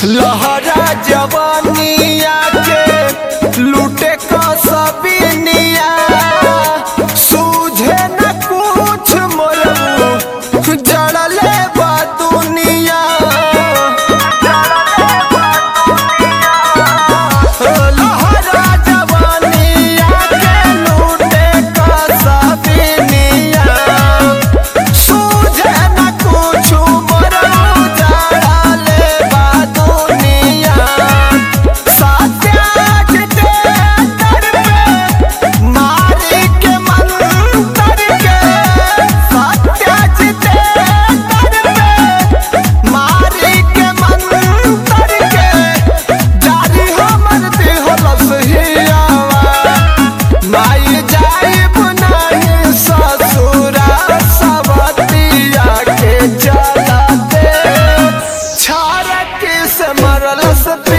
लहरा जवानिया के लूटे का सबनिया सूझे न कुछ मोरबू जड़ले बा दुनिया लहरा जवानिया के लूटे का सबनिया सूझे न कुछु मोरबू जड़ले बा दुनिया सात्याग दे दर पे मारी के मंतर के सात्याग दे दर पे मारी के मंतर के जारी हमर दिहलस हियावा माई जाइब नहीं ससुरा सबतिया के चलते छारक से मरलस